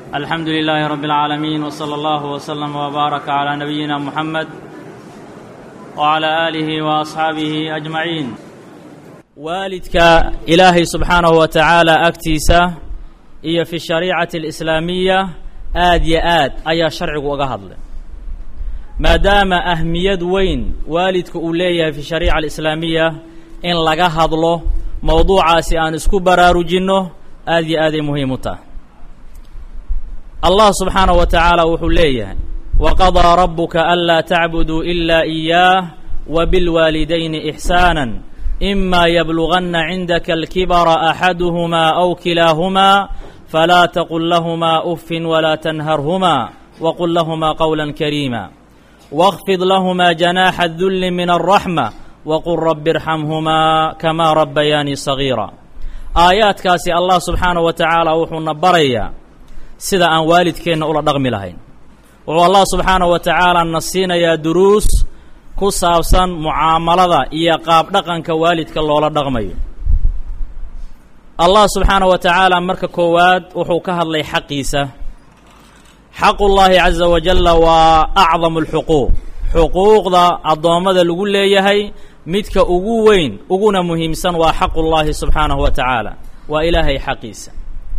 alxamdu lilaahi rabi اlcaalamiin wsala allahu wslama wbaaraka calaa nabiyina muxamed wcalaa aalihi wa asxaabihi ajmaciin waalidka ilaahay subxaanahu wa tacaala agtiisa iyo fi shariicati alislaamiya aad yo aad ayaa sharcigu uga hadlay maadaama ahmiyad weyn waalidka uu leeyahay fi shariica alislaamiya in laga hadlo mowduucaasi aan isku baraarujinno aad yo aaday muhiim u tahay allah subxaanahu wa tacaala wuxuu leeyahay waqadaa rabuka anlaa tacbuduu ilaa iyaah wa bilwaalidayni ixsaana ima yabluganna cindaka alkibara axaduhumaa aw kilaahumaa falaa taqul lahumaa uffin walaa tanharhumaa waqul lahumaa qowla kariima واkfid lahumaa janaaxa الdulli min الraxma waqul rabi irxamhumaa kamaa rabbayaanii sagiira aayaadkaasi allah subxaanaه wa tacaala wuxuuna barayaa sida aan waalidkeenna ula dhaqmi lahayn wuxuu allah subxaanaه wa tacaala na siinayaa duruus ku saabsan mucaamalada iyo qaab dhaqanka waalidka loola dhaqmayo allah subxaanaه wa tacaala marka koowaad wuxuu ka hadlay xaqiisa xaqu llaahi caza wajalla waa acdamu alxuquuq xuquuqda addoommada lagu leeyahay midka ugu weyn uguna muhiimsan waa xaqu llaahi subxaanahu wa tacaala waa ilaahay xaqiisa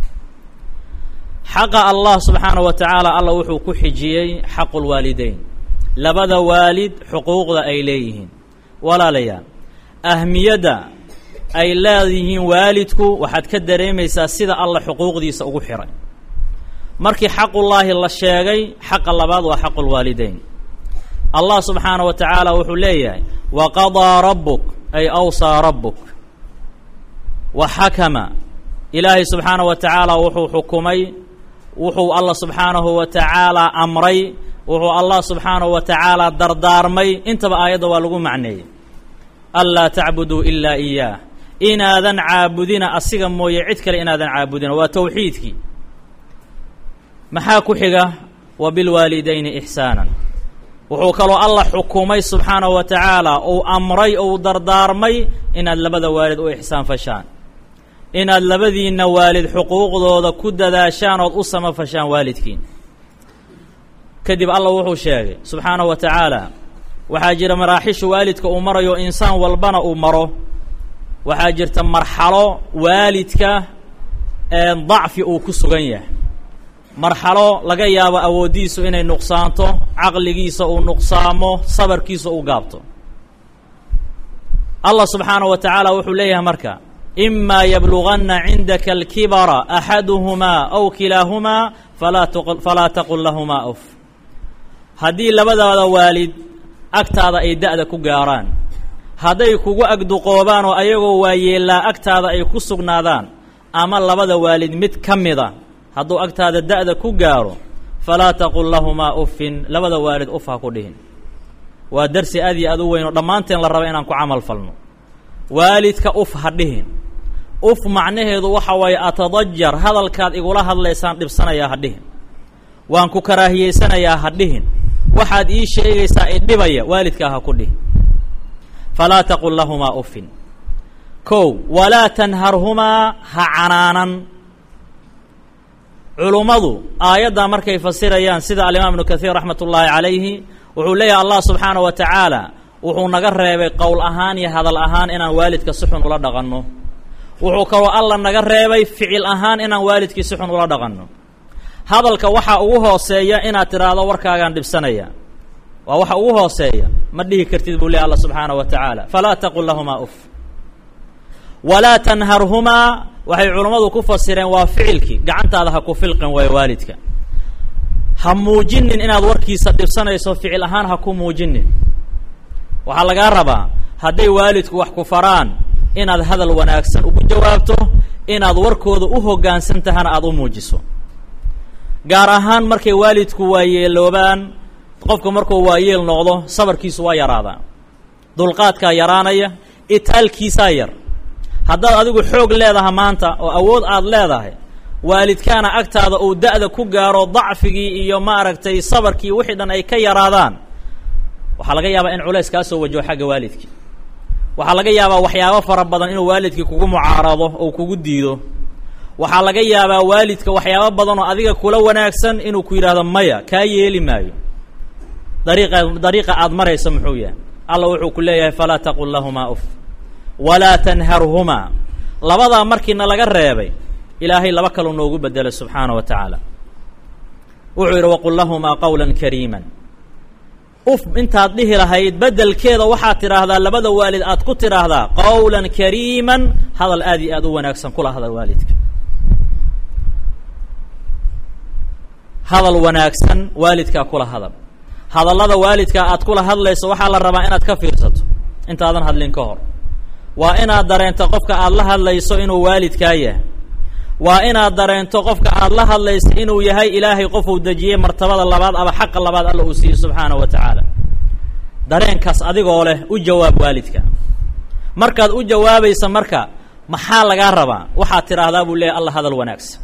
xaqa allah subxaanahu wa tacaala alla wuxuu ku xijiyey xaqu lwaalideyn labada waalid xuquuqda ay leeyihiin walaalayaal ahmiyadda ay leeyihiin waalidku waxaad ka dareemaysaa sida alla xuquuqdiisa ugu xiray markii xaqullaahi la sheegay xaqa labaad waa xaqu lwaalideyn allah subxaanaه wa tacaala wuxuu leeyahay waqadaa rabuk ay awsaa rabuk wa xakama ilaahay subxaanaه wa tacaala wuxuu xukumay wuxuu allah subxaanahu wa tacaala amray wuxuu allah subxaanahu wa tacaala dardaarmay intaba aayadda waa lagu macneeyey anlaa tacbuduu ilaa iyaah inaadan caabudina asiga mooye cid kale inaadan caabudina waa towxiidkii maxaa ku xiga wa bilwaalidayni ixsaanan wuxuu kaloo allah xukumay subxaanahu wa tacaala uu amray ou dardaarmay inaad labada waalid u ixsaan fashaan inaad labadiinna waalid xuquuqdooda ku dadaashaan ood u samafashaan waalidkiin kadib allah wuxuu sheegay subxaanahu wa tacaala waxaa jira maraaxishu waalidka uu marayo insaan walbana uu maro waxaa jirta marxalo waalidka ee dacfi uu ku sugan yahay marxalo laga yaabo awooddiisu inay nuqsaanto caqligiisa uu nuqsaamo sabarkiisa uu gaabto allah subxaanaه wa tacaala wuxuu leeyahay marka imaa yabluganna cindaka alkibara axaduhumaa aw kilaahumaa falaa falaa taqul lahumaa uf haddii labadaada waalid agtaada ay da'da ku gaaraan hadday kugu agduqoobaan oo ayagoo waayeellaa agtaada ay ku sugnaadaan ama labada waalid mid ka mida hadduu agtaada da'da ku gaaro falaa taqul lahumaa uffin labada waalid uf ha ku dhihin waa darsi aad iyo aad u weyn oo dhammaanteen la raba inaan ku camal falno waalidka uf ha dhihin uf macnaheedu waxa waaye atadajar hadalkaad igula hadlaysaan dhibsanayaa ha dhihin waan ku karaahiyeysanayaa ha dhihin waxaad ii sheegaysaa idhibaya waalidkaa ha ku dhihin falaa taqul lahumaa uffin kow walaa tanharhumaa ha canaanan culummadu aayaddaa markay fasirayaan sida alimaam ibnu kahiir raxmat ullaahi calayhi wuxuu leeyahay allah subxaanaه wa tacaala wuxuu naga reebay qowl ahaan iyo hadal ahaan inaan waalidka si xun ula dhaqanno wuxuu kaloo alla naga reebay ficil ahaan inaan waalidkii si xun ula dhaqanno hadalka waxaa ugu hooseeya inaad tidhaahdo warkaagaan dhibsanaya waa waxa ugu hooseeya ma dhihi kartid buu leeyahy alla subxaanaه wa tacaala falaa taqul lahumaa uf walaa tanharhumaa waxay culummadu ku fasireen waa ficilkii gacantaada ha ku filqin waayo waalidka ha muujinin inaad warkiisa dhibsanayso ficil ahaan ha ku muujinin waxaa lagaa rabaa hadday waalidku wax ku faraan inaad hadal wanaagsan ugu jawaabto inaad warkooda u hoggaansan tahana aada u muujiso gaar ahaan markay waalidku waayeeloobaan qofku markuu waayeel noqdo sabarkiisu waa yaraadaa dulqaadkaa yaraanaya itaalkiisaa yar haddaad adigu xoog leedaha maanta oo awood aada leedahay waalidkaana agtaada uu da'da ku gaaro dacfigii iyo maaragtay sabarkii wixii dhan ay ka yaraadaan waxaa laga yaabaa in culays kaa soo wajaho xagga waalidkii waxaa laga yaabaa waxyaabo fara badan inuu waalidkii kugu mucaarado ou kugu diido waxaa laga yaabaa waalidka waxyaabo badan oo adiga kula wanaagsan inuu ku yidhaahdo maya kaa yeeli maayo dariiqa dariiqa aada maraysa muxuu yahay alla wuxuu ku leeyahay falaa taqul lahumaa uf walaa tanharhumaa labadaa markiina laga reebay ilaahay laba kaleu noogu bedelay subxaana wa tacaala wuxuu yidhi waqul lahumaa qawla kariiman uf intaad dhihi lahayd bedelkeeda waxaad tidhaahdaa labada waalid aad ku tidhaahdaa qawlan kariiman hadal aad iyo aad u wanaagsan kula hadal waalidka hadal wanaagsan waalidkaa kula hadal hadallada waalidkaa aad kula hadlayso waxaa la rabaa inaad ka fiirsato intaadan hadlin ka hor waa inaad dareento qofka aad la hadlayso inuu waalidkaa yahay waa inaad dareento qofka aad la hadlayso inuu yahay ilaahay qofuu dejiyey martabada labaad ama xaqa labaad alla uu siiyey subxaana wa tacaala dareenkaas adigoo leh u jawaab waalidka markaad u jawaabaysa marka maxaa lagaa rabaa waxaad tidhaahdaa buu leeyahy alla hadal wanaagsan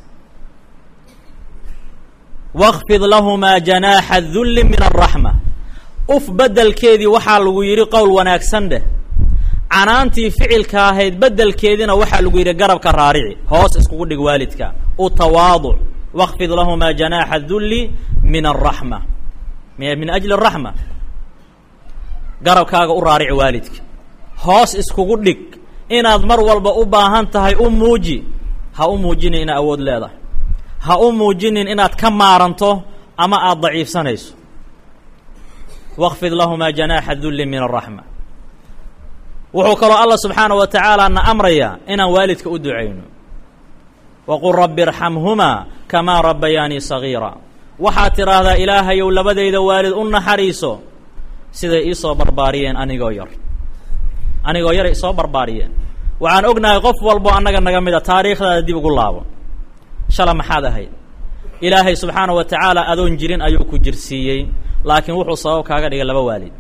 waqfid lahumaa janaaxa dulli min araxma uf bedelkeedii waxaa lagu yidhi qowl wanaagsan dheh canaantii ficilka ahayd bedelkeediina waxaa lagu yidhi garabka raarici hoos iskugu dhig waalidka u tawaaduc waqfid lahumaa janaaxa dulli min araxma min ajli araxma garabkaaga u raarici waalidka hoos iskugu dhig inaad mar walba u baahan tahay u muuji ha u muujinin inaad awood leedahay ha u muujinin inaad ka maaranto ama aada daciifsanayso waqfid lahumaa janaaxa dulli min araxma wuxuu kaloo allah subxaana wa tacaala na amrayaa inaan waalidka u ducayno waqul rabbi irxamhumaa kamaa rabbayaanii sagiira waxaad tidhaahdaa ilaahayow labadayda waalid u naxariiso siday iisoo barbaariyeen anigoo yar anigoo yaray isoo barbaariyeen waxaan ognahay qof walbo annaga naga mida taariikhdaada dib ugu laabo shala maxaad ahayd ilaahay subxaana wa tacaala adoon jirin ayuu ku jirsiiyey laakiin wuxuu sabab kaaga dhigay laba waalid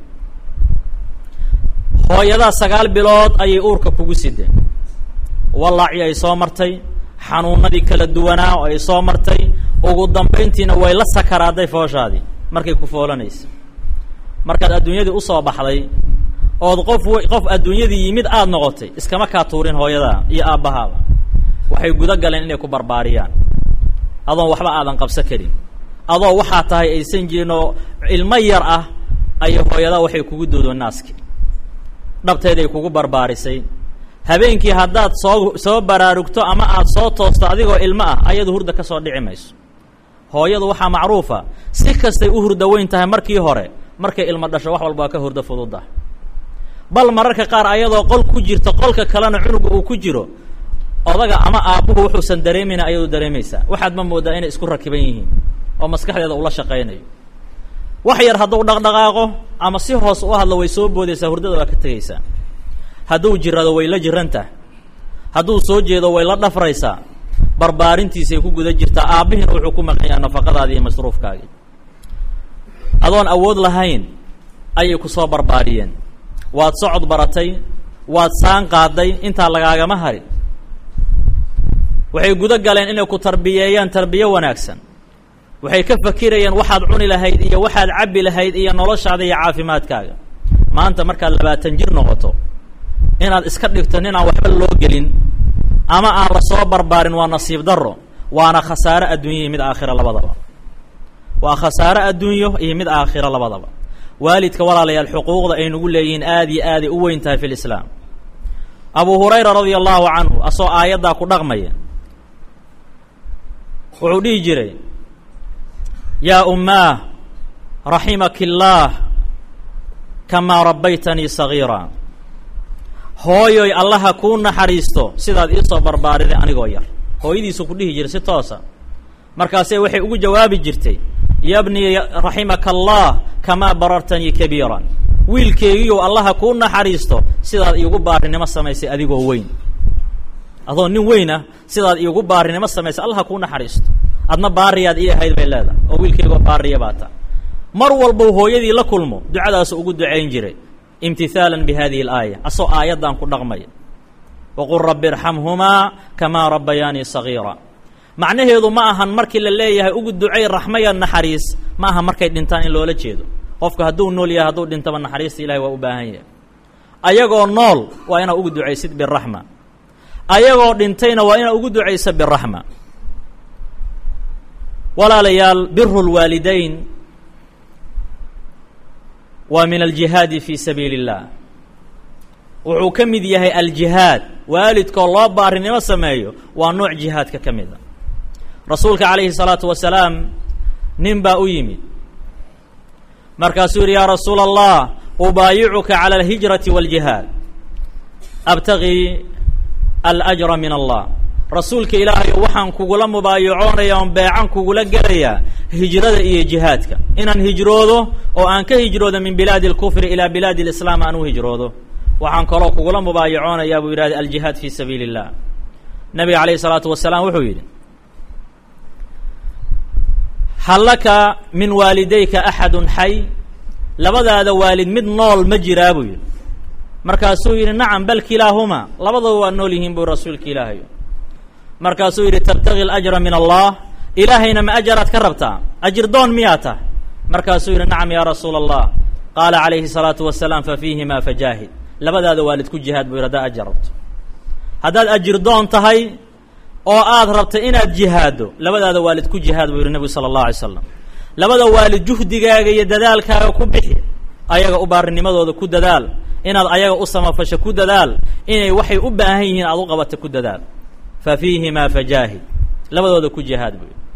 hooyadaa sagaal bilood ayay uurka kugu sideen wallaaci ay soo martay xanuunadii kala duwanaa oo ay soo martay ugu dambayntiina way la sakaraaday fooshaadii markay ku foolanaysa markaad adduunyadii usoo baxday ood qof qof adduunyadii yimid aada noqotay iskama kaa tuurin hooyadaa iyo aabbahaaba waxay guda galeen inay ku barbaariyaan adoon waxba aadan qabsan karin adoo waxaa tahay aysan jirin oo ilmo yar ah ayay hooyadaa waxay kugu doodo naaski dhabteeday kugu barbaarisay habeenkii haddaad soo soo baraarugto ama aada soo toosto adigoo ilmo ah ayadu hurda ka soo dhici mayso hooyadu waxaa macruufa si kastay u hurda weyn tahay markii hore markay ilmo dhasho wax walba waa ka hurdo fududa bal mararka qaar ayadoo qol ku jirta qolka kalena cunuga uu ku jiro odaga ama aabbuhu wuxuusan dareemayna ayadu dareemaysaa waxaad ma moodaa inay isku rakiban yihiin oo maskaxdeeda ula shaqaynayo wax yar hadduu dhaqdhaqaaqo ama si hoos u hadlo way soo boodaysaa hurdada waa ka tegaysaa hadduu jirado way la jirantah hadduu soo jeedo way la dhafraysaa barbaarintiisay ku guda jirtaa aabbihiina wuxuu ku maqan yaha nafaqadaadii iyo masruufkaagii adoon awood lahayn ayay ku soo barbaariyeen waad socod baratay waad saan qaaday intaa lagaagama harin waxay guda galeen inay ku tarbiyeeyaan tarbiye wanaagsan waxay ka fakirayeen waxaad cuni lahayd iyo waxaad cabbi lahayd iyo noloshaada iyo caafimaadkaaga maanta markaad labaatan jir noqoto inaad iska dhigto nin aan waxba loo gelin ama aan la soo barbaarin waa nasiib darro waana khasaare adduunya iyo mid aakhira labadaba waa khasaare adduunyo iyo mid aakhiro labadaba waalidka walaalayaal xuquuqda ay nagu leeyihiin aada iyo aaday u weyn tahay fi lislaam abu hurayra radia allahu canhu asoo aayaddaa ku dhaqmaya wuxuu dhihi jiray yaa ummaah raximaki illaah kamaa rabbaytanii sagiira hooyoy allaha kuu naxariisto sidaad iisoo barbaariday anigoo yar hooyadiisu ku dhihi jiray si toosa markaasee waxay ugu jawaabi jirtay yabnii raximaka allah kamaa barartanii kabiiran wiilkeegiyow allaha kuu naxariisto sidaad iigu baarinimo samaysay adigoo weyn adoo nin weyn ah sidaad iigu baarinimo samaysay allaha kuu naxariisto adna baariyaad ii ahayd bay leedahay oo wiilkeygoo baariya baa ta mar walbau hooyadii la kulmo ducadaasu ugu ducayn jiray imtihaalan bi hadihi alaaya asoo aayaddan ku dhaqmaya waqul rabbi irxamhumaa kamaa rabbayaanii sagiira macnaheedu ma ahan markii la leeyahay ugu ducay raxmaya naxariis ma aha markay dhintaan in loola jeedo qofka hadduu nool yahay hadduu dhintaba naxariista ilahay waa u baahan yahay ayagoo nool waa inaad ugu ducaysid biraxma ayagoo dhintayna waa inaad ugu ducaysa biraxma walaalayaal biru lwaalidayn waa min aljihaadi fi sabiili اllah wuxuu ka mid yahay aljihaad waalidkoo loo baarinimo sameeyo waa nooc jihaadka ka mid a rasuulka calayhi الsalaatu wasalaam nin baa u yimid markaasuu yidhi yaa rasuula allah ubaayicuka calى alhijrati wاljihaad abtagii alأjra min allah rasuulka ilaahayo waxaan kugula mubaayacoonaya oon beecan kugula gelayaa hijrada iyo jihaadka inaan hijroodo oo aan ka hijroodo min bilaadi اlkufri ilaa bilaadi اlislaam aan u hijroodo waxaan kaloo kugula mubaayacoonayaa buu yidhahda aljihaad fi sabiili اllah nabiga alayh الsalaatu wasalaam wuxuu yidhi hal laka min waalidayka axadu xay labadaada waalid mid nool ma jiraa buu yidhi markaasuu yidhi nacam bal kilaahumaa labadaba waa nool yihiin buu rasuulka ilaahayo markaasuu yidhi tabtagi اlأjra min allah ilaahayna ma ajaraad ka rabtaa ajir doon miyaa tah markaasuu yidhi nacam ya rasuula allah qaala calayhi الsalaatu wasalaam fafiihima fajaahid labadaada waalid ku jihaad buu yidhi haddaad ajar rabto haddaad ajir doon tahay oo aad rabta inaad jihaaddo labadaada waalid ku jihaad buu yidhi nebigu sala allahu alay slam labada waalid juhdigaaga iyo dadaalkaaga ku bixi ayaga u baarinimadooda ku dadaal inaad ayaga u samafasho ku dadaal inay waxay u baahan yihiin aad u qabata ku dadaal fa fiihimaa fajaahid labadooda ku jihaad buu yidhi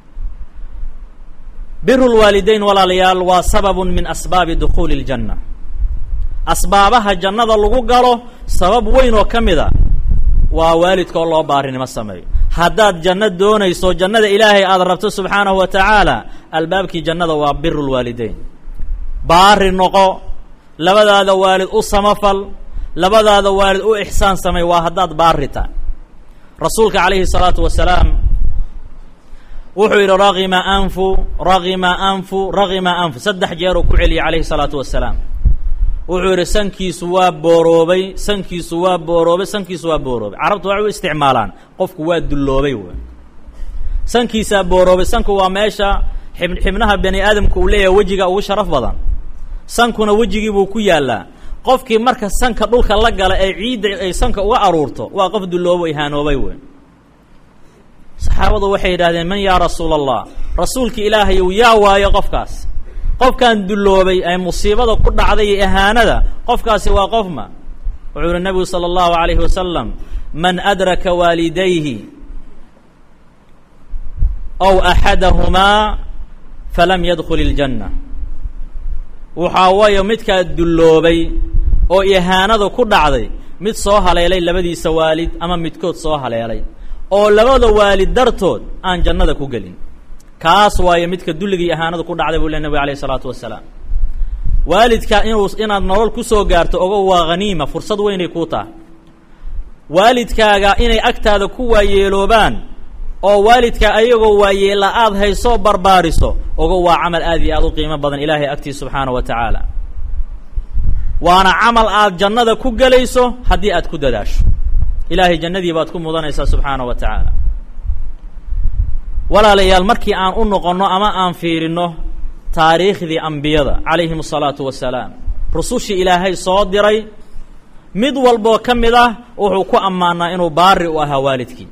biru lwaalidayn walaalayaal waa sababun min asbaabi dukhuuli اljanna asbaabaha jannada lagu galo sabab weyn oo ka mid a waa waalidka oo loo baarinimo sameeyo haddaad janno doonayso jannada ilaahay aada rabto subxaanahu wa tacaala albaabkii jannada waa biru lwaalideyn baari noqo labadaada waalid u samafal labadaada waalid u ixsaan samay waa haddaad baari tahay rasuulka calayhi الsalaatu wasalaam wuxuu yidhi ragima anfu ragima anfu ragima anfu saddex jeeruu ku celiyay calayhi الsalaatu wasalaam wuxuu yidhi sankiisu waa booroobay sankiisu waa booroobay sankiisu waa booroobay carabtu waxay u isticmaalaan qofku waa dulloobay w sankiisaa booroobay sanku waa meesha xib xibnaha bani aadamka uu leeyahay wejiga ugu sharaf badan sankuna wejigii buu ku yaallaa qofkii marka sanka dhulka la gala ee ciidda ay sanka uga aruurto waa qof dulloobo ihaanoobay wey saxaabadu waxay yidhahdeen man yaa rasuula allah rasuulka ilaahayow yaa waayo qofkaas qofkan dulloobay ee musiibada ku dhacday iyo ihaanada qofkaasi waa qofma wuxuu yihi nabigu salى اllahu alayhi wasalam man adraka waalidayhi aw axadahumaa falam yadkul اljanna waxaa waayo midkaa dulloobay oo ihaanada ku dhacday mid soo haleelay labadiisa waalid ama midkood soo haleelay oo labada waalid dartood aan jannada ku gelin kaas waayo midka dulligii ahaanada ku dhacday buu le nabig alayh isalaatu wasalaam waalidka inuu inaad nolol kusoo gaarto ogo waa haniima fursad weynay kuu tahay waalidkaaga inay agtaada ku waayeeloobaan oo waalidka ayagoo waayeela aad haysoo barbaariso ogo waa camal aad iyo aad u qiimo badan ilaahay agtiis subxaana wa tacaala waana camal aad jannada ku gelayso haddii aad ku dadaasho ilaahay jannadii baad ku mudanaysaa subxaana wa tacaala walaalayaal markii aan u noqonno ama aan fiirinno taariikhdii ambiyada calayhim asalaatu wasalaam rusushii ilaahay soo diray mid walboo ka mid ah wuxuu ku ammaanaa inuu baari u ahaa waalidkii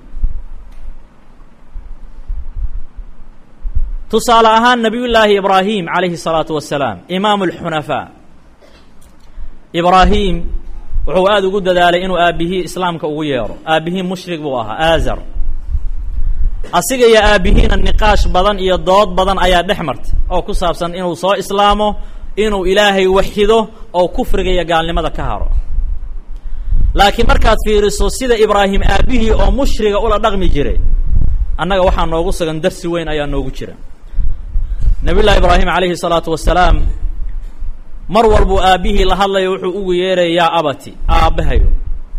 tusaale ahaan nabiy llaahi ibraahim calayhi الsalaatu wasalaam imaamu اlxunafaa ibraahim wuxuu aada ugu dadaalay inuu aabihii islaamka ugu yeedho aabihii mushrik buu ahaa aazar asiga iyo aabihiina niqaash badan iyo dood badan ayaa dhex martay oo ku saabsan inuu soo islaamo inuu ilaahay waxido oo kufriga iyo gaalnimada ka haro laakiin markaad fiiriso sida ibraahim aabihii oo mushriga ula dhaqmi jiray annaga waxaa noogu sugan darsi weyn ayaa noogu jira nabiy llahi ibraahim calayhi salaatu wasalaam mar walbuu aabbihii la hadlayo wuxuu ugu yeeraya yaa abati aabbahayo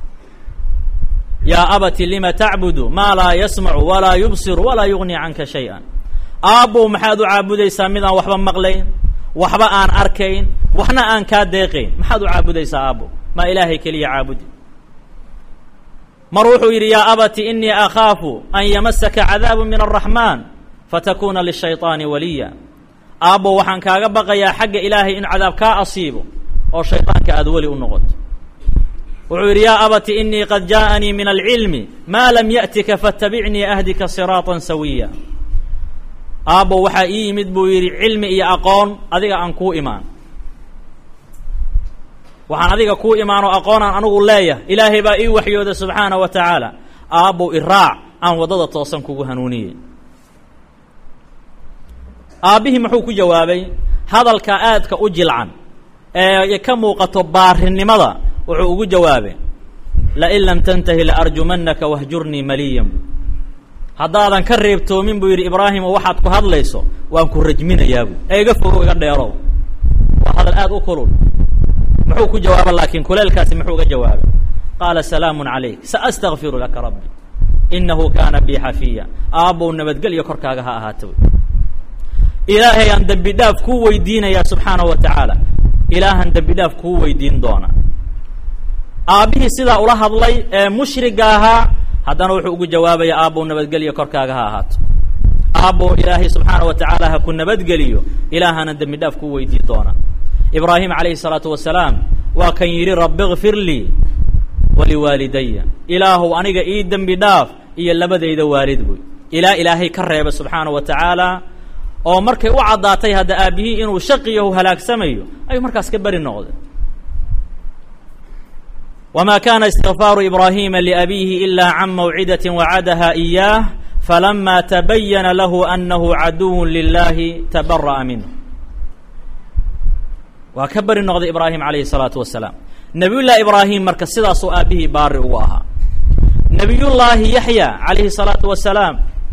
yaa abati lima tacbudu maa laa yasmacu walaa yubsiru walaa yugni canka shay-an aabbow maxaad u caabudaysaa midaan waxba maqlayn waxba aan arkayn waxna aan kaa deeqayn maxaad u caabudaysaa aabbow maa ilaahay keliya caabudi mar wuxuu yidhi yaa abati inii akhaafu an yamasaka cadaabu min araxmaan fatakuna lishayطaani waliya aabbow waxaan kaaga baqayaa xagga ilaahay in cadaab kaa asiibo oo shayطaanka aada weli u noqoto wuxuu yidhi yaa abati inii qad jaaءanii min alcilmi maa lam yaأtika faاtabicnii ahdika siraaطa sawiya aabbo waxaa ii yimid buu yidhi cilmi iyo aqoon adiga aan kuu imaan waxaan adiga kuu imaanoo aqoonaan anigu leeyahay ilaahay baa ii waxyooda subxaanaه wa tacaala aabbow iraac aan waddada toosan kugu hanuuniyey aabbihii muxuu ku jawaabay hadalka aadka u jilcan ee ka muuqato baarinimada wuxuu ugu jawaabay lain lam tantahi laarjumannaka wahjurnii maliyan haddaadan ka reebtoomin buu yidhi ibraahimo waxaad ku hadlayso waan ku rajminayaabu ee iga fogo iga dheerow waa hadal aad u kulul muxuu ku jawaaba laakiin kuleelkaasi muxuu uga jawaabay qaala salaamu calayk saastakfiru laka rabbi inahu kaana bii xafiya aabbow nabadgelyo korkaaga ha ahaata ilaahay aan dembi dhaaf kuu weydiinayaa subxaanahu wa tacaala ilaahan dembi dhaaf kuu weydiin doona aabbihii sidaa ula hadlay ee mushriga ahaa haddana wuxuu ugu jawaabaya aabbow nabadgelyo korkaaga ha ahaato aabbow ilaahay subxaanaه wa tacaala ha ku nabadgeliyo ilaahana dembi dhaaf kuu weydiin doona ibraahim calayhi الsalaatu wasalaam waa kan yidhi rabi kfir lii waliwaalidaya ilaahow aniga ii dembi dhaaf iyo labadayda waalid buy ilaa ilaahay ka reeba subxaanaه wa tacaala oo markay u caddaatay hadda aabbihii inuu shaqiyahu halaagsamayo ayuu markaas ka beri noqday wma kana istikfaaru ibraahima liabiihi ila can mawcidaة wacadaha إiyaah falama tabayana lahu anahu caduw lilahi tabara'a minhu waa ka beri noqday ibraahim alayhi الsalaatu wasalaam nabiy llahi ibraahim marka sidaasuu aabbihii baari ugu ahaa nabiy llaahi yaxya alayhi الsalaatu wasalaam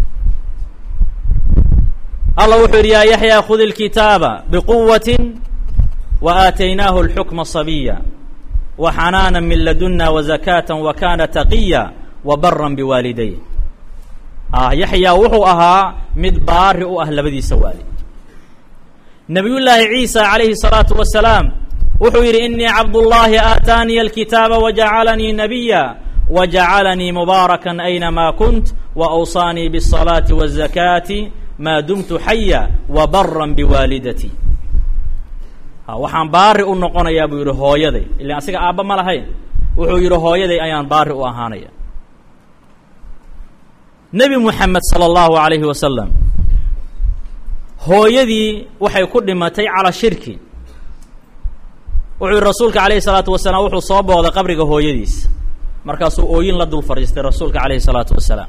allah wuxuu yidhi yaa yaxya khud اlkitaaba bquwati waaataynaahu اlxukma صabiya وxanaana min laduna وزakاة وkana taqiya وbara bwaaliday yaxyaa wuxuu ahaa mid baari u ah labadiisa waalid nabiy llaahi ciisa عalayhi الصalaaةu wasalaam wuxuu yidhi inii cabdالlahi aataaniya اlkitaaba وjacalanii nabiya وjacalanii mubaaraka aynama kunt وأwصaanii bالصalaaةi والزakاةi ma dumtu xaya وbara bwaalidatي waxaan baari u noqonayaa buu yidhi hooyaday ilan asiga aabba ma lahayn wuxuu yidhi hooyaday ayaan baari u ahaanaya nebi moxamed sala allahu alayhi wasalam hooyadii waxay ku dhimatay calaa shirki wuxuu yidhi rasuulka alayhi salaatu wasalaam wuxuu soo booday qabriga hooyadiis markaasuu ooyin la dul fadhiistay rasuulka alayhi salaatu wasalaam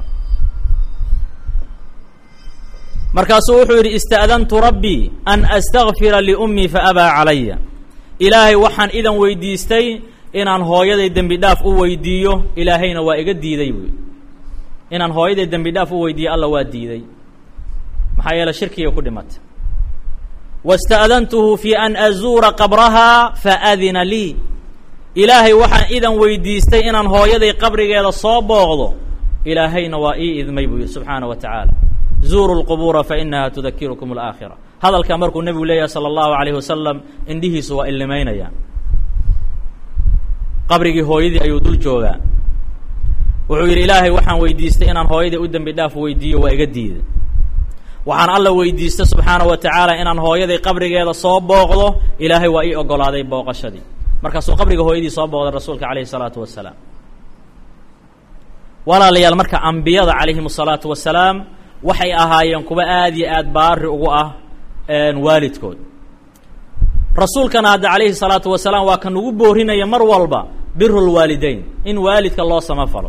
markaasuu wuxuu yidhi ista'dantu rabbii an astakfira liummii faabaa calaya ilaahay waxaan idan weydiistay inaan hooyaday dembi dhaaf u weydiiyo ilaahayna waa iga diiday buy inaan hooyaday dembi dhaaf u weydiiyo alla waa diiday maxaa yeele shirkiga ku dhimatay wasta'dantuhu fi an azuura qabrahaa faadina lii ilaahay waxaan idan weydiistay inaan hooyaday qabrigeeda soo booqdo ilaahayna waa ii idmay buu yidhi subxaana wa tacaala zuuru lqubuura fainaha tudakirukum alaakhira hadalka markuu nebigu leeyahay sala allahu alayhi wasalam indhihiisu waa illimaynayaan qabrigii hooyadii ayuu dul joogaa wuxuu yidhi ilaahay waxaan weydiistay inaan hooyadii u dembi dhaaf weydiiyo waa iga diiday waxaan alla weydiistay subxaana wa tacaala inaan hooyaday qabrigeeda soo booqdo ilaahay waa ii ogolaaday booqashadii markaasuu qabriga hooyadii soo booqday rasuulka calayhi salaatu wasalaam walaalayaal marka ambiyada calayhim asalaatu wasalaam waxay ahaayeen kuwa aad iyo aad baari ugu ah waalidkood rasuulkana hadda calayhi salaatu wasalaam waa kan ugu boorinaya mar walba biru lwaalideyn in waalidka loo samafalo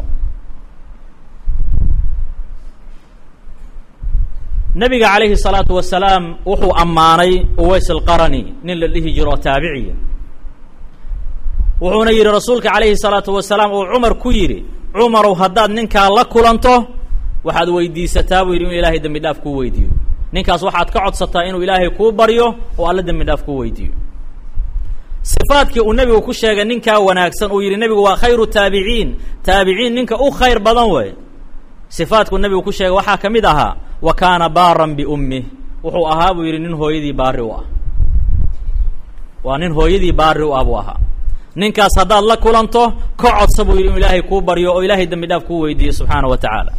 nebiga calayhi salaatu wasalaam wuxuu ammaanay uways alqarani nin la dhihi jiro taabiciya wuxuuna yidhi rasuulka calayhi salaatu wasalaam uu cumar ku yidhi cumarow haddaad ninkaa la kulanto waxaad weydiisataa buu yidhi inuu ilaahay dembi dhaaf kuu weydiiyo ninkaas waxaad ka codsataa inuu ilaahay kuu baryo oo alla dembi dhaaf kuu weydiiyo sifaadkii uu nebigu ku sheegay ninkaa wanaagsan uu yidhi nebigu waa khayru taabiciin taabiciin ninka u khayr badan wey sifaadkuu nebigu ku sheegay waxaa ka mid ahaa wa kaana baaran biummih wuxuu ahaa buu yidhi nin hooyadii baari u ah waa nin hooyadii baari u ah buu ahaa ninkaas haddaad la kulanto ka codsa buu yidhi inuu ilaahay kuu baryo oo ilaahay dembi dhaaf kuu weydiiyo subxaana wa tacaala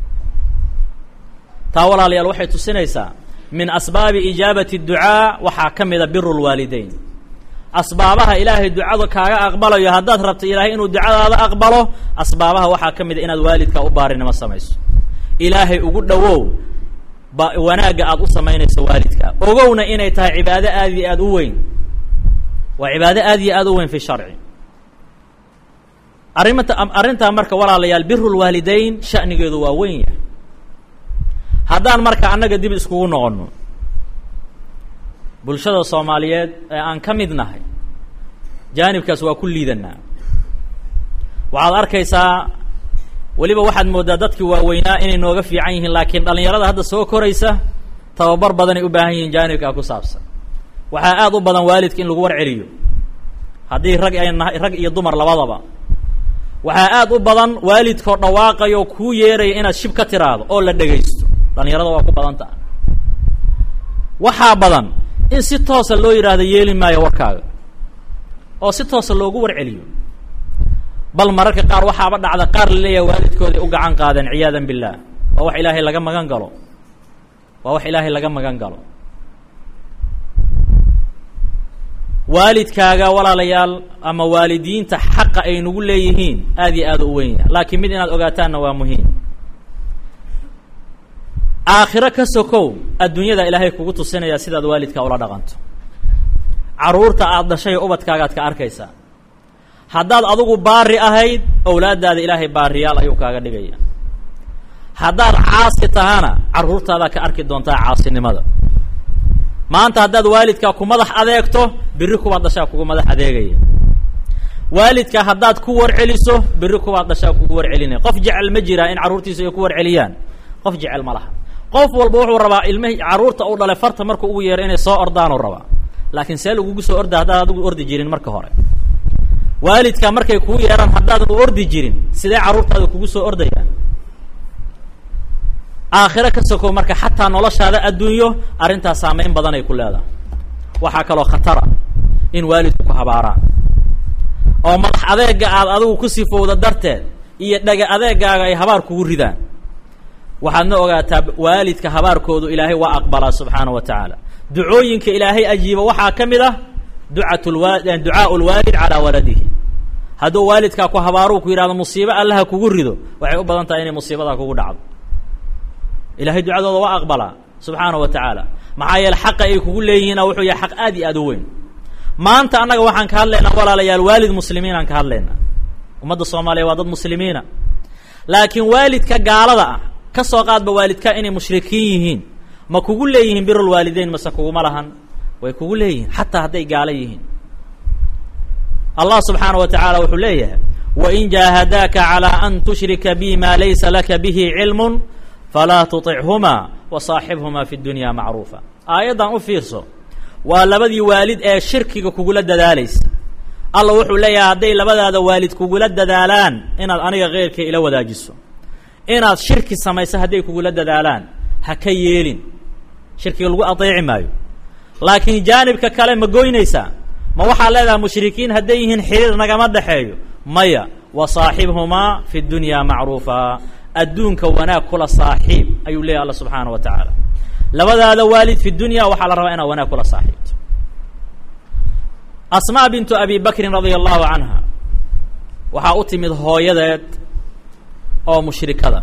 taa walaalayaal waxay tusinaysaa min asbaabi ijaabati اducaa waxaa ka mida biru lwaalideyn asbaabaha ilaahay ducada kaaga aqbalayo haddaad rabto ilaahay inuu ducadaada aqbalo asbaabaha waxaa ka mid a inaad waalidkaa u baarinimo samayso ilaahay ugu dhowow ba wanaagga aada u samaynayso waalidka ogowna inay tahay cibaado aad iyo aada u weyn waa cibaado aad iyo aada u weyn fi sharci arrimata arrintaa marka walaalayaal biru lwaalidayn sha'nigeedu waa weyn yahay haddaan marka annaga dib iskugu noqonno bulshada soomaaliyeed ee aan ka mid nahay jaanibkaas waa ku liidanaa waxaad arkaysaa weliba waxaad mooddaa dadkii waaweynaa inay nooga fiican yihiin laakiin dhallinyarada hadda soo koraysa tababar badanay u baahan yihiin jaanibkaa ku saabsan waxaa aada u badan waalidka in lagu war celiyo haddii rag ay nahay rag iyo dumar labadaba waxaa aada u badan waalidkoo dhawaaqayo kuu yeeraya inaad shib ka tiraahdo oo la dhegaysto dhallinyarada waa ku badan taha waxaa badan in si toosa loo yidhaahdo yeeli maayo warkaaga oo si toosa loogu war celiyo bal mararka qaar waxaaba dhacda qaar la leeyahay waalidkooday u gacan qaadeen ciyaadan billaah waa wax ilaahay laga magan galo waa wax ilaahay laga magan galo waalidkaaga walaalayaal ama waalidiinta xaqa ay nagu leeyihiin aad iyo aad u weyn yahay laakiin mid inaad ogaataanna waa muhiim aakhiro ka sokow adduunyada ilaahay kugu tusinaya sidaad waalidkaa ula dhaqanto carruurta aada dhashay ubadkaagaad ka arkaysaa haddaad adigu baari ahayd owlaaddaada ilaahay baariyaal ayuu kaaga dhigaya haddaad caasi tahana carruurtaadaa ka arki doontaa caasinimada maanta haddaad waalidkaa ku madax adeegto berri kubaad dhashaa kugu madax adeegaya waalidka haddaad ku warceliso berri kubaad dhashaa kugu warcelinaya qof jecel ma jiraa in carruurtiisa ay ku warceliyaan qof jecel ma laha qof walba wuxuu rabaa ilmihii carruurta uu dhalay farta markuu ugu yeero inay soo ordaanuu rabaa laakiin see lagugu soo orda haddaad adigu ordi jirin marka hore waalidka markay kuu yeeraan haddaadan u ordi jirin sidee carruurtaada kugu soo ordayaan aakhiro ka sokow marka xataa noloshaada adduunyo arrintaas saameyn badan ay ku leedahay waxaa kaloo khatara in waalidku ku habaaraan oo madax adeega aad adigu ku sifowda darteed iyo dhaga adeegaaga ay habaar kugu ridaan waxaadna ogaataa waalidka habaarkoodu ilaahay waa aqbalaa subxaana wa tacaala ducooyinka ilaahay ajiiba waxaa ka mid ah ducat lwa ducaau lwaalid calaa waladihi hadduu waalidkaa ku habaaruu ku yidhahdo musiibo allaha kugu rido waxay u badan tahay inay musiibadaa kugu dhacdo ilahay ducadooda waa aqbalaa subxaana wa tacaala maxaa yeele xaqa ay kugu leeyihiina wuxuu yahay xaq aad iyo aad u weyn maanta annaga waxaan ka hadlaynaa walaalayaal waalid muslimiin aan ka hadlaynaa ummadda soomaaliya waa dad muslimiina laakiin waalidka gaalada ah ka soo qaadba waalidka inay mushrikiin yihiin ma kugu leeyihiin birulwaalideyn mase kuguma lahan way kugu leeyihiin xataa hadday gaalo yihiin allah subxaana wa tacaala wuxuu leeyahay wain jaahadaaka calىa an tushrika bi ma laysa laka bihi cilm falaa tuطichuma wasaaxibhuma fi dunya macruufa aayaddan u fiirso waa labadii waalid ee shirkiga kugula dadaalaysa alla wuxuu leeyahay hadday labadaada waalid kugula dadaalaan inaad aniga keyrka ila wadaajiso inaad shirki samayso hadday kugula dadaalaan ha ka yeelin shirkiga lagu adeeci maayo laakiin jaanibka kale ma goynaysaa ma waxaa leedahay mushrikiin hadday yihiin xiriir nagama dhexeeyo maya wasaaxibhumaa fi dunya macruufa adduunka wanaag kula saaxiib ayuu leeyahy alla subxaana wa tacaala labadaada waalid fi dunya waxaa la rabaa inaad wanaag kula saaxiibto asmaa bintu abi bakrin radia allahu canha waxaa u timid hooyadeed oo mushrikada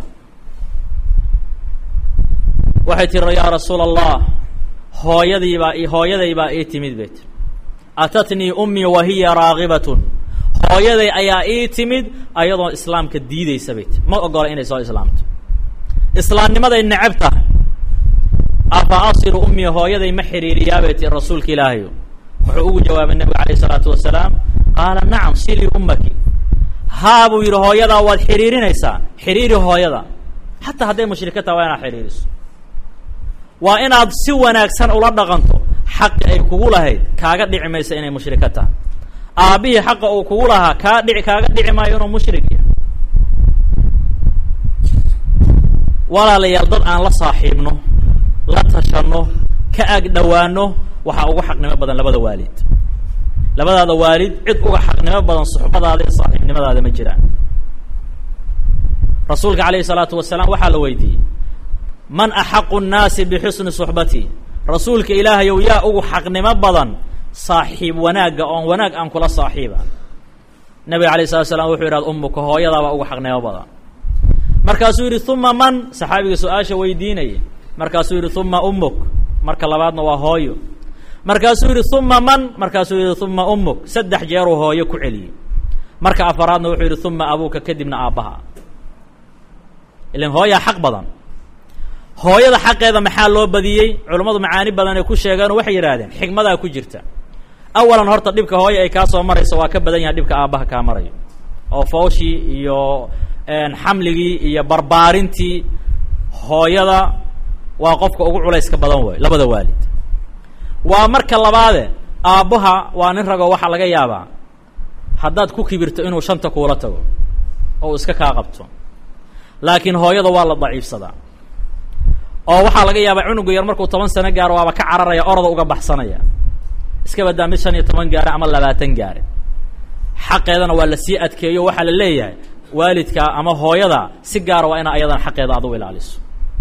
waxay tiri yaa rasuula allah hooyadiibaa hooyaday baa ii timid bay tiri atatnii ummii wa hiya raagibatun hooyaday ayaa ii timid ayadoo islaamka diideysa bay tiri ma ogola inay soo islaamto islaamnimaday necab tahay afa asilu ummii hooyaday ma xiriiriyaa bay tiri rasuulka ilaahayo wuxuu ugu jawaabay nebigu alayh isalaatu wasalaam qaala nacam silii ummaki haa buu yidhi hooyadaa waad xiriirinaysaa xiriiri hooyada xataa hadday mushrika taha waa inaad xiriiriso waa inaad si wanaagsan ula dhaqanto xaqi ay kugu lahayd kaaga dhici maysa inay mushrika tahay aabbihii xaqa uu kugu lahaa kaa dhici kaaga dhici maayo inuu mushrik yahay walaalayaal dad aan la saaxiibno la tashanno ka ag dhowaano waxaa uga xaqnimo badan labada waalid labadaada waalid cid uga xaqnimo badan suxbadaada iyo saaxiibnimadaada ma jiraan rasuulka alayhi salaatu wasalaam waxaa la weydiiyey man axaqu nnaasi bixusni suxbati rasuulka ilaahayow yaa ugu xaqnimo badan saaxiib wanaagga oon wanaag aan kula saaxiiba nabiga alay slat slam wuxuu yidhahda umuka hooyadaabaa uga xaqnimo badan markaasuu yidhi uma man saxaabiga su-aasha weydiinaya markaasuu yidhi uma umuk marka labaadna waa hooyo markaasuu yidhi uma man markaasuu yidhi uma umuk saddex jeeruu hooyo ku celiyey marka afaraadna wuxuu yidhi uma abuuka kadibna aabbaha ilan hooyaa xaq badan hooyada xaqeeda maxaa loo badiyey culammadu macaani badan ay ku sheegeenoo waxay yidhaahdeen xikmadaa ku jirta awalan horta dhibka hooya ay kaa soo marayso waa ka badan yahay dhibka aabbaha kaa marayo oo fooshii iyo xamligii iyo barbaarintii hooyada waa qofka ugu culayska badan wey labada waalid waa marka labaade aabbaha waa nin ragoo waxaa laga yaabaa haddaad ku kibirto inuu shanta kuula tago oo iska kaa qabto laakiin hooyada waa la daciifsadaa oo waxaa laga yaabaa cunuga yar markuu toban sano gaaro waaba ka cararaya orada uga baxsanaya iska badaa mid shan iyo toban gaare ama labaatan gaare xaqeedana waa lasii adkeeyo waxaa la leeyahay waalidka ama hooyada si gaara waa inaa ayadana xaqeeda aad u ilaaliso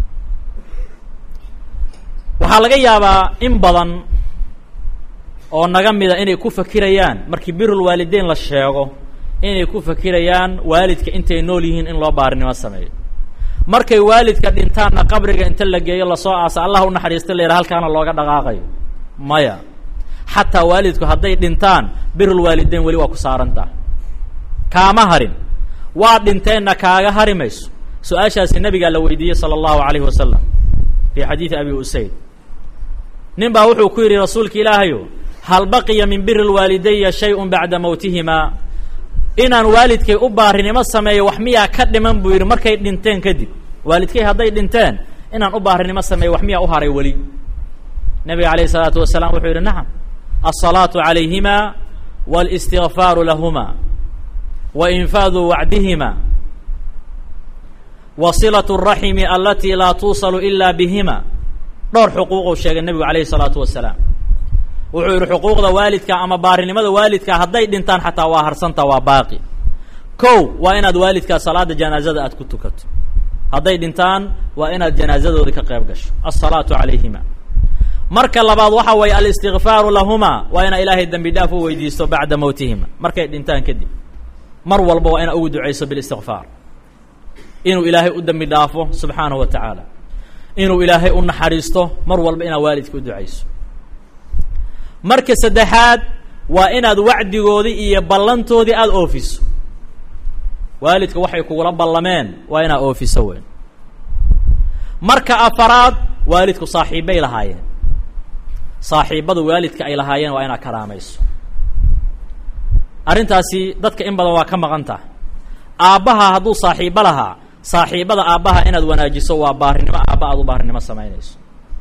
waxaa laga yaabaa in badan oo naga mida inay ku fakirayaan markii birul waalideyn la sheego inay ku fakirayaan waalidka intay nool yihiin in loo baarinimo sameeyo markay waalidka dhintaanna qabriga inta la geeyo lasoo aasa allah u naxariista la yidhaha halkaana looga dhaqaaqayo maya xataa waalidku hadday dhintaan birul waalideyn weli waa ku saarantaa kaama harin waa dhinteenna kaaga hari mayso su-aashaasi nabigaa la weydiiyey sala allahu alayhi wasalam fii xadiidi abi usayd nin baa wuxuu ku yidhi rasuulka ilaahayo hal baqiya min biri lwaalidaya shay-un bacda mowtihimaa inaan waalidkay u baarinimo sameeyo wax miyaa ka dhiman buu yidhi markay dhinteen kadib waalidkay hadday dhinteen inaan u baarinimo sameeyo wax miyaa u haray weli nabiga alayh isalaatu wasalaam wuxuu yidhi nacam alsalaatu calayhima wاlistigfaaru lahuma wa infaadu wacdihima wa silaة الraximi alati laa tuusalu ila bihima dhowr xuquuquu sheegay nebigu alayhi الsalaatu wasalaam wuxuu yidhi xuquuqda waalidka ama baarinimada waalidka hadday dhintaan xataa waa harsanta waa baaqi kow waa inaad waalidkaa salaada janaazada aad ku tukato hadday dhintaan waa inaad janaazadoodii ka qayb gasho alsalaatu calayhima marka labaad waxa weeye alistigfaaru lahuma waa inaa ilaahay dembi dhaaf u weydiisto bacda mowtihima markay dhintaan kadib mar walba waa inaa ugu ducayso bilistigfaar inuu ilaahay u dembi dhaafo subxaanahu wa tacaala inuu ilaahay u naxariisto mar walba inaad waalidka u ducayso marka saddexaad waa inaad wacdigoodii iyo ballantoodii aada oofiso waalidka waxay kugula ballameen waa inaad oofiso weyn marka afaraad waalidku saaxiibbay lahaayeen saaxiibbadu waalidka ay lahaayeen waa inaad karaamayso arrintaasi dadka in badan waa ka maqan taha aabbaha hadduu saaxiibbo lahaa saaxiibbada aabbaha inaad wanaajiso waa baarinimo aabba aad u baarinimo samaynayso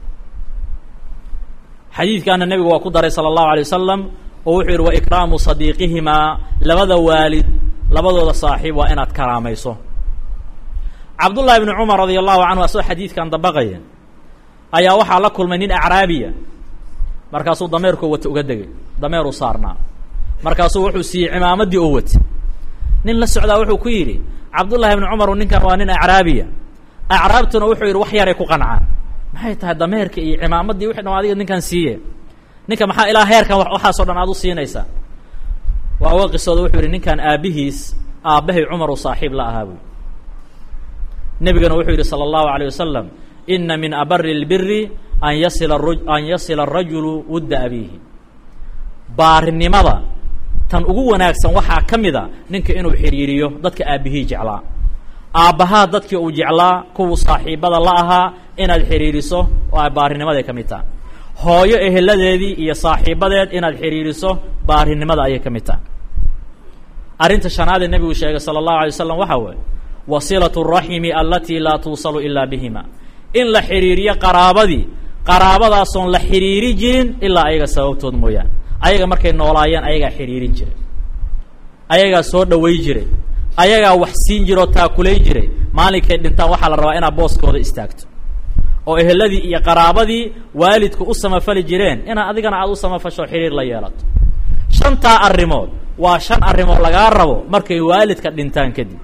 xadiidkaana nebigu waa ku daray sala allahu alay wasalam oo wuxuu yidhi wa ikraamu sadiiqihimaa labada waalid labadooda saaxiib waa inaad karaamayso cabdullahi ibni cumar radia allahu canhu asagoo xadiidkan dabaqaya ayaa waxaa la kulmay nin acraabiya markaasuu dameerkoo wata uga degay dameeruu saarnaa markaasuu wuxuu siiyey cimaamaddii oo wata nin la socdaa wuxuu ku yidhi cabdullahi ibni cumaru ninkan waa nin acraabiya acraabtuna wuxuu yidhi wax yaray ku qancaan maxay tahay dameerka iyo cimaamaddii wixi dhan adiga ninkan siiye ninka maxaa ilaa heerkan waxaasoo dhan aad u siinaysaa waa uga qisooda wuxuu yidhi ninkan aabbihiis aabbahay cumaru saaxiib la ahaa buy nebigana wuxuu yidhi sala allahu alayh wasalam ina min abari اlbiri an yasila an yasila arajulu wudda abiihi baarinimada tan ugu wanaagsan waxaa ka mid a ninka inuu xidhiiriyo dadka aabbihii jeclaa aabbahaa dadkii uu jeclaa kuwuu saaxiibada la ahaa inaad xidhiiriso oo ay baarinimaday ka mid taha hooyo eheladeedii iyo saaxiibadeed inaad xidhiiriso baarinimada ayay ka mid taha arrinta shanaadee nebigu sheegay sala allahu alay wasalam waxaa weeye wasilaة الraximi alatii laa tuusalu ilaa bihima in la xidhiiriyo qaraabadii qaraabadaasoon la xidhiiri jirin ilaa ayaga sababtood mooyaane ayaga markay noolaayeen ayagaa xidhiirin jiray ayagaa soo dhaway jiray ayagaa wax siin jira oo taakulay jiray maalinkay dhintaan waxaa la rabaa inaad booskooda istaagto oo eheladii iyo qaraabadii waalidku u samafali jireen inaa adigana aada u samafasho xidhiir la yeelato shantaa arrimood waa shan arrimood lagaa rabo markay waalidka dhintaan kadib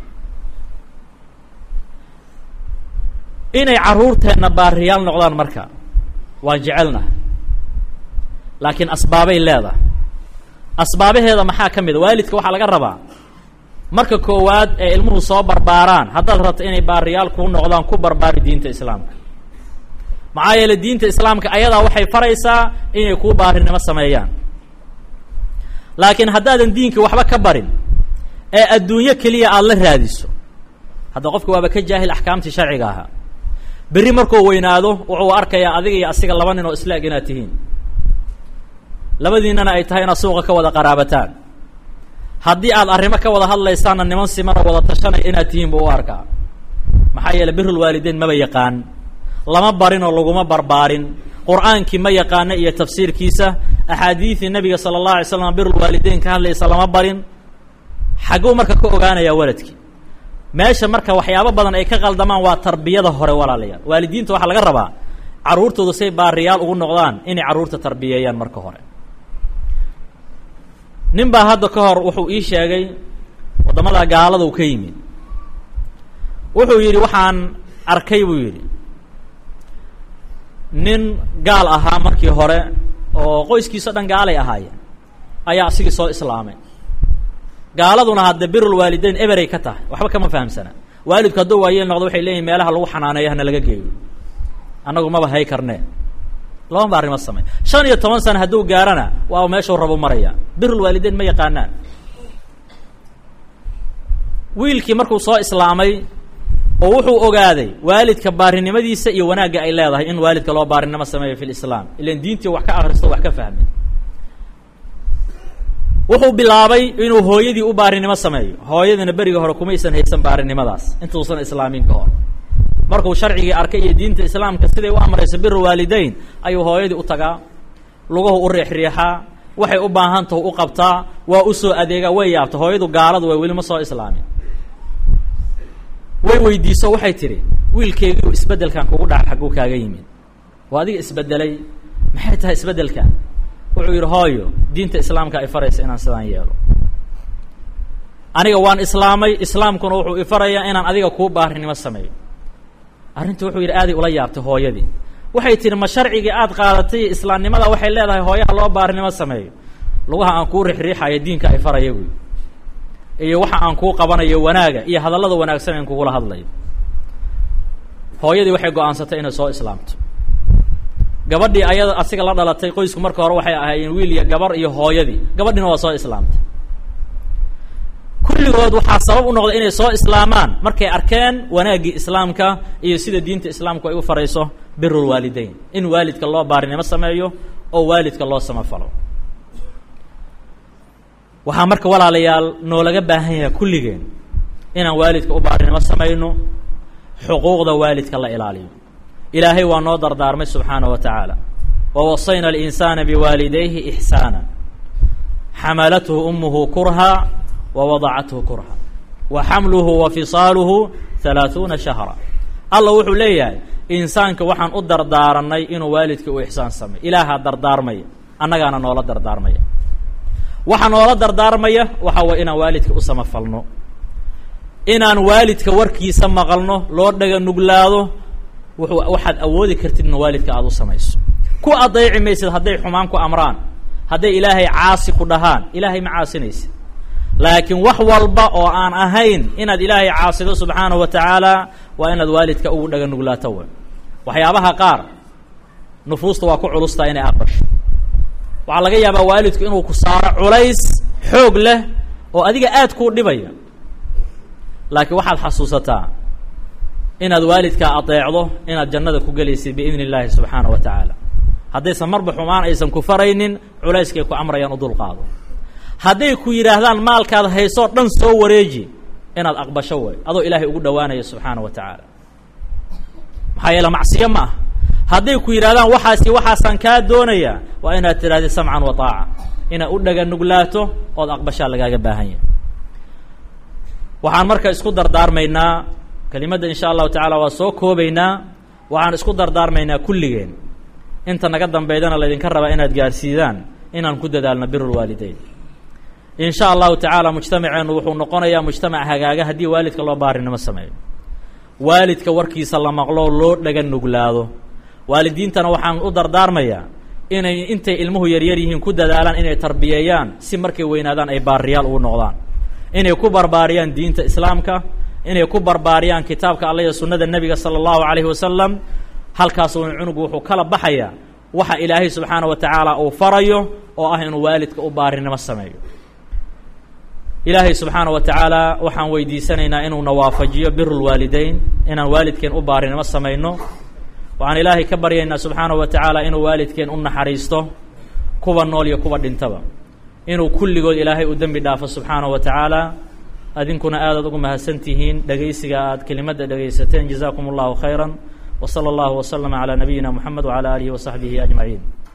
inay carruurteenna baariyaal noqdaan marka waan jecelnaha laakiin asbaabay leedahay asbaabaheeda maxaa ka mid a waalidka waxaa laga rabaa marka koowaad ee ilmuhu soo barbaaraan haddaad rabto inay baariyaal kuu noqdaan ku barbaari diinta islaamka maxaa yeeley diinta islaamka ayadaa waxay faraysaa inay kuu baarinimo sameeyaan laakiin haddaadan diinka waxba ka barin ee adduunyo keliya aada la raadiso hadda qofka waaba ka jaahil axkaamtii sharciga ahaa berri markuu weynaado wuxuu arkayaa adiga iyo asiga laba nin oo islaag inaad tihiin labadiinana ay tahay inaad suuqa ka wada qaraabataan haddii aad arrimo ka wada hadlaysaanna niman siman oo wada tashanaya inaad tihiin buu u arkaa maxaa yeeley birul waalideyn maba yaqaan lama barin oo laguma barbaarin qur-aankii ma yaqaano iyo tafsiirkiisa axaadiidii nabiga sala allahu alay slam birul waalideyn ka hadlaysa lama barin xagguu marka ka ogaanayaa waladkii meesha marka waxyaabo badan ay ka qaldamaan waa tarbiyada hore walaalayaal waalidiinta waxaa laga rabaa carruurtooda say baariyaal ugu noqdaan inay carruurta tarbiyeeyaan marka hore nin baa hadda ka hor wuxuu ii sheegay waddamada gaalada u ka yimid wuxuu yidhi waxaan arkay buu yidhi nin gaal ahaa markii hore oo qoyskiisa o dhan gaalay ahaayeen ayaa asigii soo islaamay gaaladuna hadde birul waalideyn eberay ka tahay waxba kama fahamsana waalidku hadduu waayeel noqdo waxay leeyihin meelaha lagu xanaaneeyo hana laga geeyo annagu maba hay karnee laba ba arrimo samey shan iyo toban sana hadduu gaarana waa meeshuu rabu maraya birul waalideyn ma yaqaanaan wiilkii markuu soo islaamay oo wuxuu ogaaday waalidka baarinimadiisa iyo wanaagga ay leedahay in waalidka loo baarinimo sameeyo fi lislaam ilan diintii wax ka akristo wax ka fahmay wuxuu bilaabay inuu hooyadii u baarinimo sameeyo hooyadina beriga hore kumaysan haysan baarinimadaas intuusan islaamin ka hor markuu sharcigii arkay iyo diinta islaamka siday u amrayso biru waalideyn ayuu hooyadii u tagaa luguhu u riixriixaa waxay u baahan tahu u qabtaa waa usoo adeegaa way yaabta hooyadu gaaladu way weli ma soo islaamin way weydiiso waxay tidhi wiilkeygiu isbeddelkan kugu dhaca xagguu kaaga yimid waa adiga isbeddelay maxay tahay isbeddelkan wuxuu yidhi hooyo diinta islaamka ay faraysa inaan sidaan yeelo aniga waan islaamay islaamkuna wuxuu ifarayaa inaan adiga kuu baarinimo sameeyo arrinta wuxuu yidhi aaday ula yaabtay hooyadii waxay tihi ma sharcigii aad qaadatay islaamnimada waxay leedahay hooyaha loo baarinimo sameeyo lugaha aan kuu rixriixayo diinka ay faraya buy iyo waxa aan kuu qabanayo wanaaga iyo hadallada wanaagsan aan kugula hadlayo hooyadii waxay go-aansatay inay soo islaamto gabadhii ayada asiga la dhalatay qoysku marka hore waxay ahaayeen wiil iyo gabar iyo hooyadii gabadhiina waa soo islaamtay kulligood waxaa sabab u noqday inay soo islaamaan markay arkeen wanaaggii islaamka iyo sida diinta islaamku ay u farayso birul waalideyn in waalidka loo baarinimo sameeyo oo waalidka loo samafalo waxaa marka walaalayaal noolaga baahan yahay kulligeen inaan waalidka u baarinimo samayno xuquuqda waalidka la ilaaliyo ilaahay waa noo dardaarmay subxaanaه wa tacaala wawasayna اlinsaana biwaalidayhi ixsaana xamalathu umuhu kurha wawadacathu kurha wa xamluhu wa fisaaluhu halaaثuuna shahra alla wuxuu leeyahay insaanka waxaan u dardaaranay inuu waalidka u ixsaan sameyo ilaahaa dardaarmaya annagaana noola dardaarmaya waxaa noola dardaarmaya waxa way inaan waalidka u samafalno inaan waalidka warkiisa maqalno loo dhaga nuglaado wuxuu waxaad awoodi kartidna waalidka aada u samayso ku adayci maysid hadday xumaan ku amraan hadday ilaahay caasi ku dhahaan ilaahay ma caasinaysid laakiin wax walba oo aan ahayn inaad ilaahay caasido subxaanahu wa tacaala waa inaad waalidka ugu dhaga nuglaato w waxyaabaha qaar nufuusta waa ku culustaa inay aqbasho waxaa laga yaabaa waalidku inuu ku saaro culays xoog leh oo adiga aad kuu dhibaya laakiin waxaad xasuusataa inaad waalidkaa adeecdo inaad jannada ku gelaysid biidni illaahi subxaana wa tacaala haddaysan marba xumaan aysan ku faraynin culayskay ku amrayaan u dulqaado hadday ku yidhaahdaan maalkaad haysoo dhan soo wareeji inaad aqbasho way adoo ilaahay ugu dhowaanaya subxaana wa tacaala maxaa yeele macsiyo ma ah hadday ku yidhahdaan waxaasi waxaasaan kaa doonayaa waa inaad tidhahdid samcan wa taaca inaad u dhaga nuglaato ood aqbashaa lagaaga baahan yahay waxaan marka isku dardaarmaynaa kelimadda insha allahu tacaala waa soo koobaynaa waxaan isku dardaarmaynaa kulligeen inta naga dambeydana laydinka rabaa inaad gaarsiidaan inaan ku dadaalno biru lwaalideyn in sha allahu tacaala mujtamaceennu wuxuu noqonayaa mujtamac hagaaga haddii waalidka loo baarinimo sameeyo waalidka warkiisa la maqlo loo dhaga nuglaado waalidiintana waxaan u dardaarmayaa inay intay ilmuhu yaryar yihiin ku dadaalaan inay tarbiyeeyaan si markay weynaadaan ay baariyaal ugu noqdaan inay ku barbaariyaan diinta islaamka inay ku barbaariyaan kitaabka alla iyo sunnada nebiga sala allahu calayhi wasalam halkaas uu cunugu wuxuu kala baxayaa waxa ilaahay subxaana wa tacaala uu farayo oo ah inuu waalidka u baarinimo sameeyo ilaahay subxaana wa tacaala waxaan weydiisanaynaa inuuna waafajiyo biru lwaalideyn inaan waalidkeen u baarinimo samayno waxaan ilaahay ka baryaynaa subxaana wa tacaala inuu waalidkeen u naxariisto kuwa nool iyo kuwa dhintaba inuu kulligood ilaahay u dembi dhaafo subxaana wa tacaala adinkuna aadaad ugu mahadsan tihiin dhegaysiga aad kelimadda dhegaysateen jazaakum allahu khayra wa sala allahu waslama calaa nabiyina moxamed wacala aalihi wa saxbihi ajmaciin